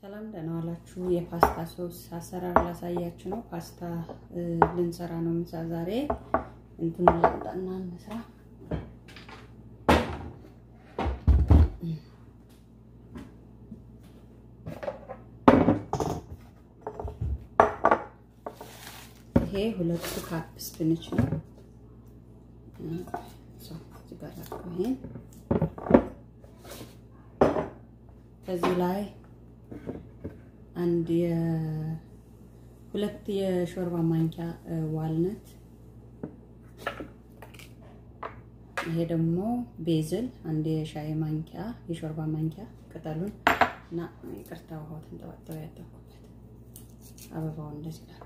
ሰላም ደህና ዋላችሁ። የፓስታ ሶስ አሰራር ላሳያችሁ ነው። ፓስታ ልንሰራ ነው ምሳ ዛሬ። እንትን ላምጣና እንስራ። ይሄ ሁለቱ ካፕ ስፕንች ነው። ይሄን ከዚህ ላይ አንድ ሁለት የሾርባ ማንኪያ ዋልነት፣ ይሄ ደግሞ ቤዝል አንድ የሻይ ማንኪያ የሾርባ ማንኪያ ቅጠሉን እና ይቅርታ ውሃው ተንጠባጠበ ያጠኩበት አበባውን እንደዚህ ላድርገው።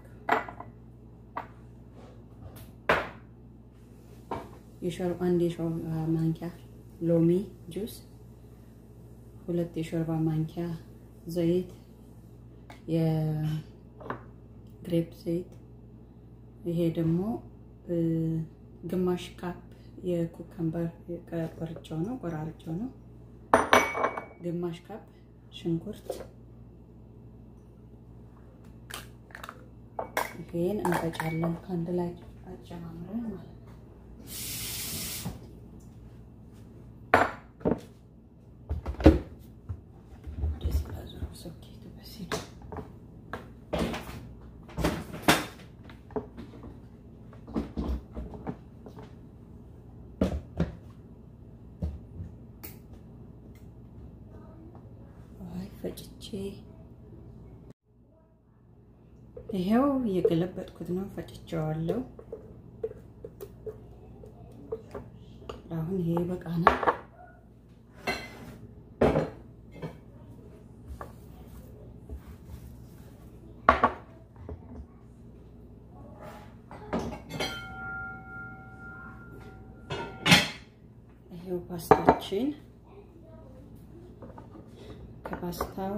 አንድ የሾርባ ማንኪያ ሎሚ ጁስ፣ ሁለት የሾርባ ማንኪያ ዘይት የግሬፕ ዘይት። ይሄ ደግሞ ግማሽ ካፕ የኩከምበር ቆርጬው ነው ቆራርጬው ነው። ግማሽ ካፕ ሽንኩርት። ይሄን እንፈጫለን ከአንድ ላይ አጨማምረን ማለት ነው። ፈጭቼ ይሄው እየገለበጥኩት ነው። ፈጭቼዋለሁ። አሁን ይሄ በቃናል። ይሄው ፓስታችን ከፓስታው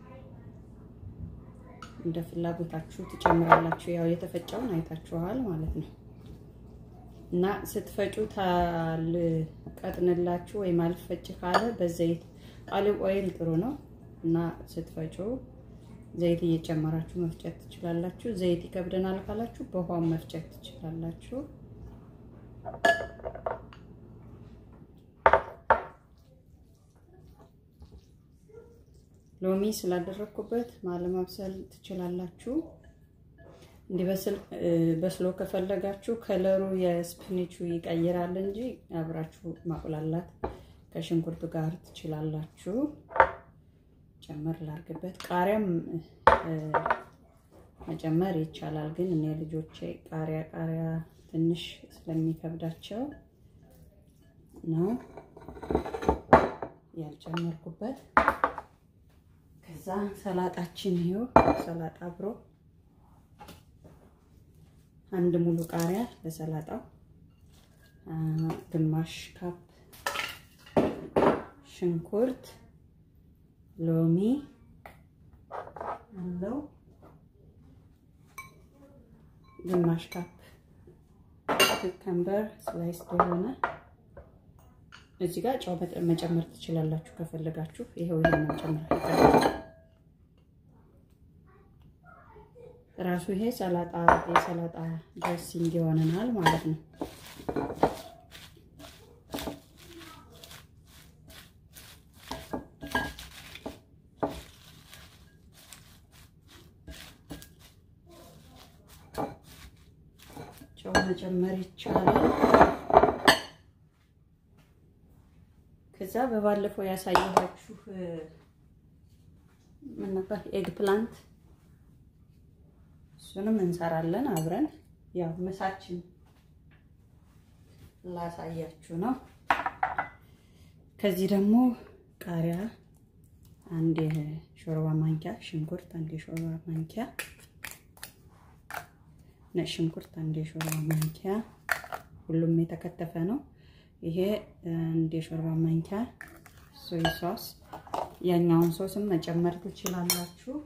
እንደ ፍላጎታችሁ ትጨምራላችሁ። ያው የተፈጨውን አይታችኋል ማለት ነው። እና ስትፈጩ ታልቀጥንላችሁ ወይም አልፈጭ ካለ በዘይት ኦሊቭ ኦይል ጥሩ ነው እና ስትፈጩ ዘይት እየጨመራችሁ መፍጨት ትችላላችሁ። ዘይት ይከብደናል ካላችሁ በውሃም መፍጨት ትችላላችሁ። ሎሚ ስላደረግኩበት ማለማብሰል ትችላላችሁ። እንዲበስል በስሎ ከፈለጋችሁ ከለሩ የስፕኒቹ ይቀይራል እንጂ አብራችሁ ማቁላላት ከሽንኩርቱ ጋር ትችላላችሁ። ጨመር ላርግበት። ቃሪያም መጨመር ይቻላል፣ ግን እኔ ልጆቼ ቃሪያ ቃሪያ ትንሽ ስለሚከብዳቸው ነው ያልጨመርኩበት። ከዛ ሰላጣችን ይኸው ሰላጣ አብሮ አንድ ሙሉ ቃሪያ ለሰላጣው፣ ግማሽ ካፕ ሽንኩርት፣ ሎሚ አለው፣ ግማሽ ካፕ ኩከምበር ስላይስ የሆነ እዚህ ጋር ጨው መጨመር ትችላላችሁ ከፈለጋችሁ። ይሄው ይሄን መጨመር ራሱ ይሄ ሰላጣ የሰላጣ ድሬሲንግ ይሆነናል ማለት ነው። ጨው መጨመር ይቻላል። ከዛ በባለፈው ያሳየኋችሁ ምን ነበር ኤግ ፕላንት እሱንም እንሰራለን አብረን። ያው ምሳችን ላሳያችሁ ነው። ከዚህ ደግሞ ቃሪያ አንድ የሾርባ ማንኪያ፣ ሽንኩርት አንድ የሾርባ ማንኪያ፣ ነጭ ሽንኩርት አንድ የሾርባ ማንኪያ፣ ሁሉም የተከተፈ ነው። ይሄ አንድ የሾርባ ማንኪያ ሶይ ሶስ፣ ያኛውን ሶስም መጨመር ትችላላችሁ።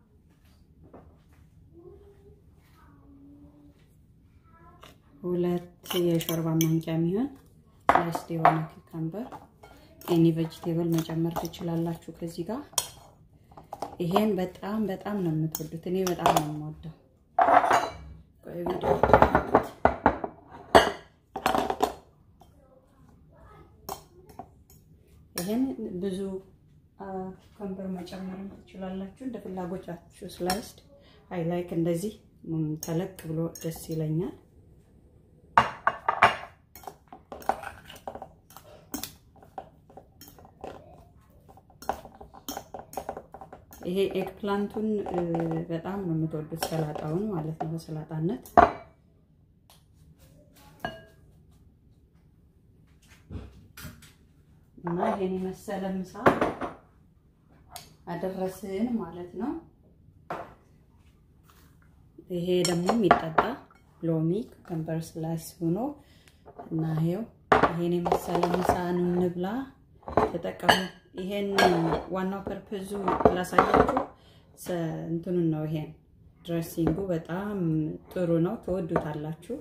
ሁለት የሾርባ ማንኪያ የሚሆን ስላይስድ የሆነ ኩከምበር ኤኒ ቬጅቴብል መጨመር ትችላላችሁ። ከዚህ ጋር ይሄን በጣም በጣም ነው የምትወዱት። እኔ በጣም ነው የምወደው። ቆይ ቪዲዮ ይሄን ብዙ ከንበር መጨመር ትችላላችሁ እንደ ፍላጎታችሁ። ስላይስድ አይ ላይክ እንደዚህ ተለቅ ብሎ ደስ ይለኛል። ይሄ ኤግ ፕላንቱን በጣም ነው የምትወዱት፣ ሰላጣውን ማለት ነው በሰላጣነት እና ይሄን የመሰለ ምሳ አደረስን ማለት ነው። ይሄ ደግሞ የሚጠጣ ሎሚ ከንበር ስላይስ ሆኖ እና ይሄው ይሄን የመሰለ ምሳ እንብላ፣ ተጠቀሙ። ይሄን ዋናው ፐርፐዙ ላሳያችሁ እንትኑን ነው። ይሄን ድሬሲንጉ በጣም ጥሩ ነው፣ ትወዱታላችሁ።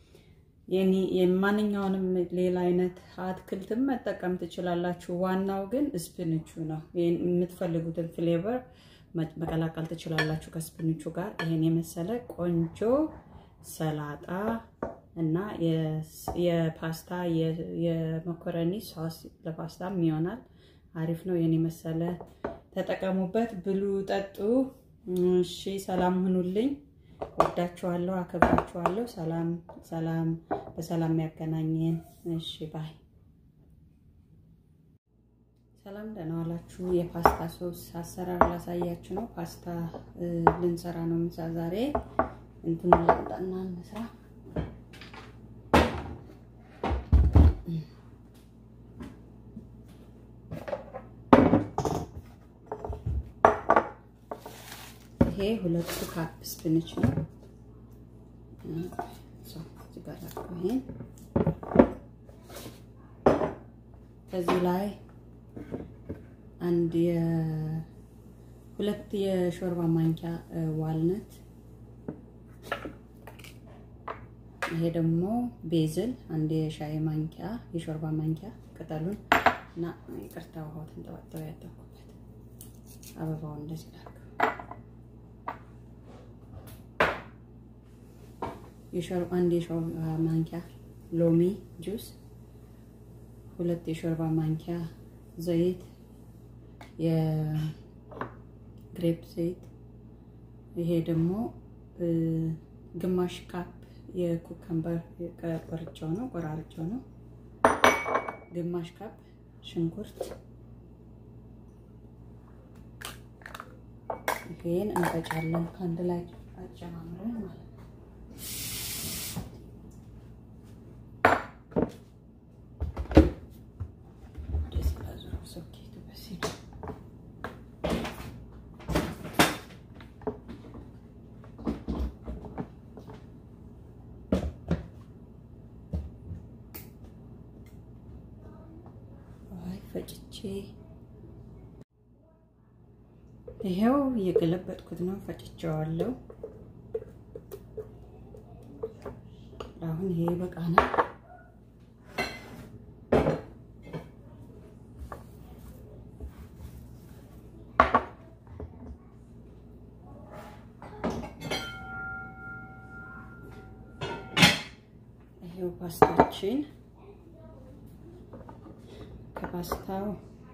የማንኛውንም ሌላ አይነት አትክልትም መጠቀም ትችላላችሁ። ዋናው ግን ስፕንቹ ነው። የምትፈልጉትን ፍሌቨር መቀላቀል ትችላላችሁ ከስፕንቹ ጋር። ይሄን የመሰለ ቆንጆ ሰላጣ እና የፓስታ የመኮረኒ ሶስ ለፓስታም ይሆናል። አሪፍ ነው። የኔ መሰለ ተጠቀሙበት፣ ብሉ፣ ጠጡ። እሺ፣ ሰላም ሁኑልኝ። ወዳችኋለሁ፣ አከብራችኋለሁ። ሰላም ሰላም፣ በሰላም ያገናኘን። እሺ፣ ባይ። ሰላም፣ ደህና ዋላችሁ። የፓስታ ሶስ አሰራር ላሳያችሁ ነው። ፓስታ ልንሰራ ነው ምሳ ዛሬ። እንትን ላምጣና እንስራ ይሄ ሁለቱ ካፕ ስፕንች ነው። ይሄን ከዚህ ላይ አንድ ሁለት የሾርባ ማንኪያ ዋልነት፣ ይሄ ደግሞ ቤዝል አንድ የሻይ ማንኪያ የሾርባ ማንኪያ ቅጠሉን እና ይቅርታ ውሃው ተንጠባጠበ ያጠኩበት አበባውን እንደዚህ ላድርገው። አንድ የሾርባ ማንኪያ ሎሚ ጁስ፣ ሁለት የሾርባ ማንኪያ ዘይት፣ የግሬፕ ዘይት። ይሄ ደግሞ ግማሽ ካፕ የኩከምበር ቆርጫው ነው ቆራርጫው ነው። ግማሽ ካፕ ሽንኩርት። ይሄን እንፈጫለን ከአንድ ላይ አጨማምረን ማለት ነው። ፈጭቼ ይሄው እየገለበጥኩት ነው። ፈጭቼዋለሁ። አሁን ይሄ በቃ ነው። ይሄው ፓስታችን ከፓስታው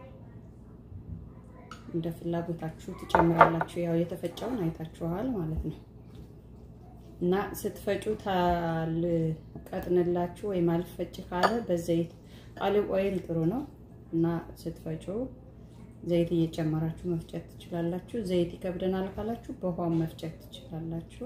እንደ ፍላጎታችሁ ትጨምራላችሁ። ያው የተፈጨውን አይታችኋል ማለት ነው። እና ስትፈጩ ታልቀጥንላችሁ ወይም አልፈጭ ካለ በዘይት ቃሊብ ኦይል ጥሩ ነው እና ስትፈጩ ዘይት እየጨመራችሁ መፍጨት ትችላላችሁ። ዘይት ይከብደናል ካላችሁ በውሃም መፍጨት ትችላላችሁ።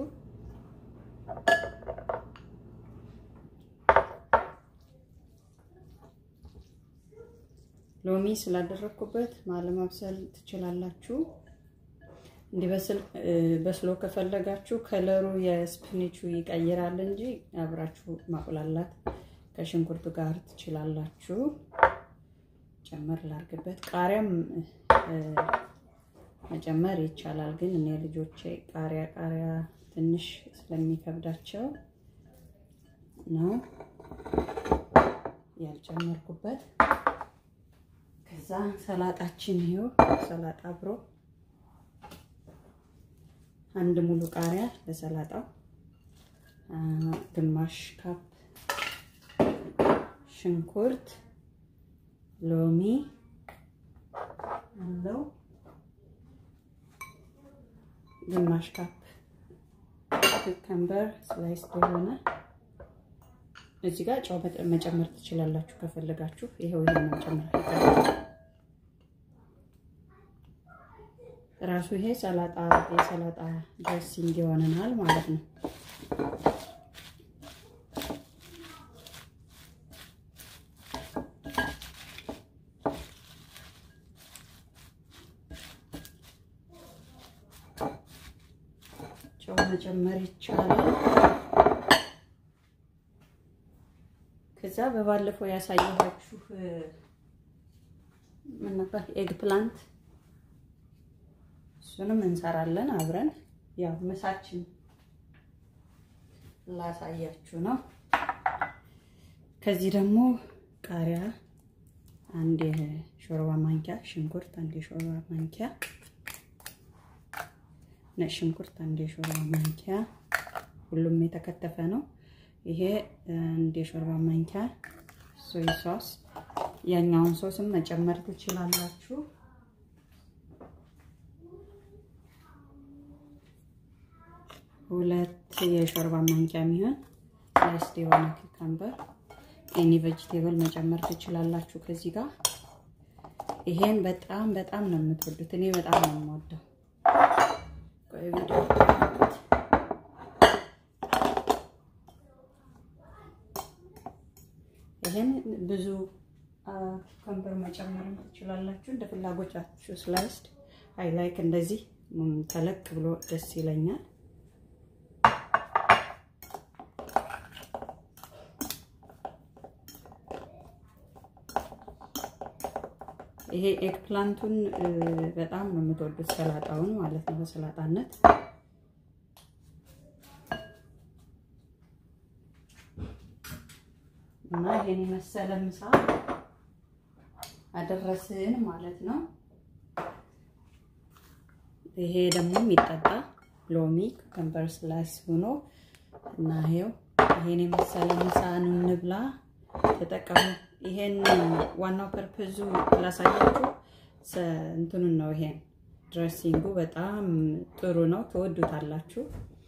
ሎሚ ስላደረግኩበት ማለማብሰል ትችላላችሁ። እንዲበስል በስሎ ከፈለጋችሁ ከለሩ የስፕኒቹ ይቀይራል እንጂ አብራችሁ ማቁላላት ከሽንኩርቱ ጋር ትችላላችሁ። ጨመር ላርግበት። ቃሪያም መጨመር ይቻላል፣ ግን እኔ ልጆቼ ቃሪያ ቃሪያ ትንሽ ስለሚከብዳቸው ነው ያልጨመርኩበት። ከዛ ሰላጣችን ይኸው ሰላጣ አብሮ አንድ ሙሉ ቃሪያ ለሰላጣው፣ ግማሽ ካፕ ሽንኩርት፣ ሎሚ አለው፣ ግማሽ ካፕ ኩከምበር ስላይስ የሆነ እዚህ ጋር ጨው መጨመር ትችላላችሁ ከፈለጋችሁ። ይሄው ይሄ መጨመር ራሱ ይሄ ሰላጣ የሰላጣ ድሬሲንግ ይሆነናል ማለት ነው። ጨው መጨመር ይቻላል። ከዛ በባለፈው ያሳየኋችሁ ምን ነበር ኤግ ፕላንት እሱንም እንሰራለን አብረን። ያው ምሳችን ላሳያችሁ ነው። ከዚህ ደግሞ ቃሪያ አንድ የሾርባ ማንኪያ፣ ሽንኩርት አንድ የሾርባ ማንኪያ፣ ነጭ ሽንኩርት አንድ የሾርባ ማንኪያ፣ ሁሉም የተከተፈ ነው። ይሄ አንድ የሾርባ ማንኪያ ሶይ ሶስ፣ ያኛውን ሶስም መጨመር ትችላላችሁ። ሁለት የሾርባ ማንኪያ የሚሆን ስላይስድ የሆነ ኩከምበር ኤኒ ቬጅቴብል መጨመር ትችላላችሁ ከዚህ ጋር። ይሄን በጣም በጣም ነው የምትወዱት። እኔ በጣም ነው የምወደው። ቆይ ቪዲዮ ይሄን ብዙ ኩከምበር መጨመር ትችላላችሁ እንደ ፍላጎታችሁ። ስላይስድ አይ ላይክ እንደዚህ ተለቅ ብሎ ደስ ይለኛል። ይሄ ኤግ ፕላንቱን በጣም ነው የምትወዱት፣ ሰላጣውን ማለት ነው። በሰላጣነት እና ይሄን የመሰለ ምሳ አደረስን ማለት ነው። ይሄ ደግሞ የሚጠጣ ሎሚ ኩከምበር ስላይስ ሆኖ እና ይሄው ይሄን የመሰለ ምሳን እንብላ፣ ተጠቀሙ። ይሄን ዋናው ፐርፐዙ ላሳያችሁ እንትኑን ነው። ይሄን ድሬሲንጉ በጣም ጥሩ ነው፣ ትወዱታላችሁ።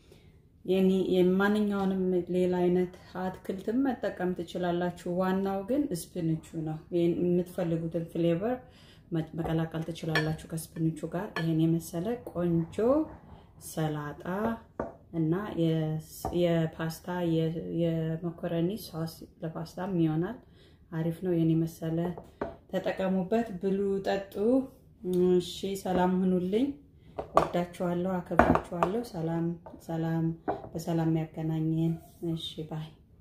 የማንኛውንም ሌላ አይነት አትክልትም መጠቀም ትችላላችሁ። ዋናው ግን ስፕንቹ ነው። የምትፈልጉትን ፍሌቨር መቀላቀል ትችላላችሁ ከስፕንቹ ጋር። ይሄን የመሰለ ቆንጆ ሰላጣ እና የፓስታ የመኮረኒ ሶስ ለፓስታም ይሆናል። አሪፍ ነው። የኔ መሰለ ተጠቀሙበት፣ ብሉ፣ ጠጡ። እሺ፣ ሰላም ሁኑልኝ። ወዳችኋለሁ፣ አከብራችኋለሁ። ሰላም ሰላም፣ በሰላም ያገናኘን። እሺ ባይ